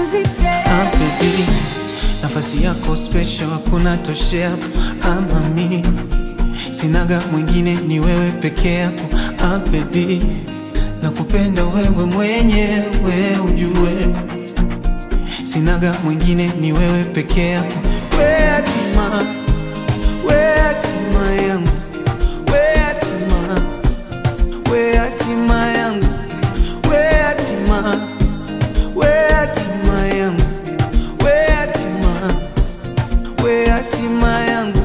music, yeah. Ah, baby, nafasi yako special hakuna toshea ama mi sinaga mwingine ni wewe peke yako ah, baby nakupenda wewe mwenyewe ujue sinaga mwingine ni wewe peke yako we hatima we hatima yangu we hatima we hatima yangu we hatima we hatima yangu we hatima we hatima yangu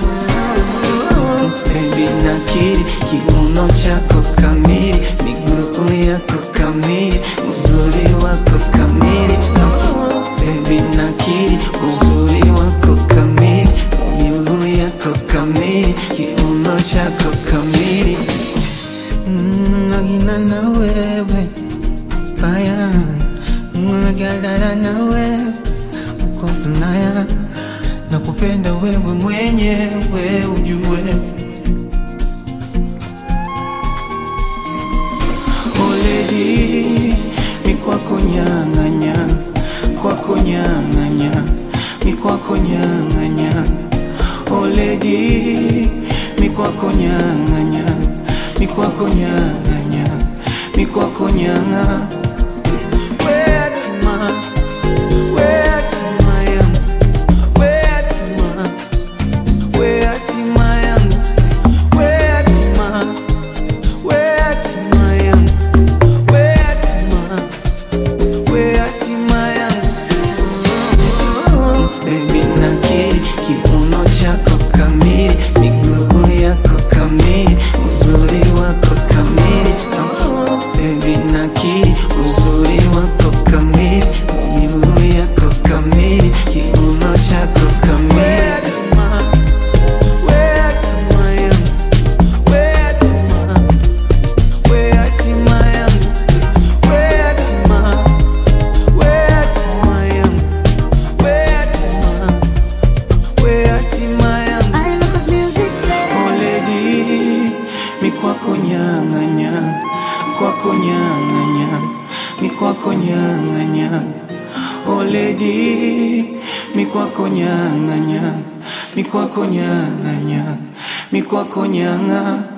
Baby nakiri kiuno chako kamili miguu yako kamili uzuri wako kamili Baby nakiri uzuri wako kamili miguu yako kamili kiuno chako kamili Mm, nagina na wewe fire nagadana na wewe uko naya nakupenda wewe mwenyewe ujue Oledi mi kwako nyang'anya kwako nyang'anya mi kwako nyang'anya Oledi mi kwako nyang'anya mi kwako nyang'anya mi kwako nyang'a we hatima we hatima yangu we hatima we hatima yangu we hatima we hatima yangu we hatima we hatima yangu Baby nakiri kiuno chako kamili miguu yako kamili uzuri wako kamili Baby nakiri uzuri wako kamili miguu yako kamili kiuno chako kamili We hatima yangu we hatima we hatima yangu we hatima we hatima yangu we hatima we hatima yangu I love this music, yeah. Oledi mi kwako nyang'anya kwako nyang'anya mi kwako nyang'anya Oledi mi kwako nyang'anya mi kwako nyang'anya mi kwako nyang'a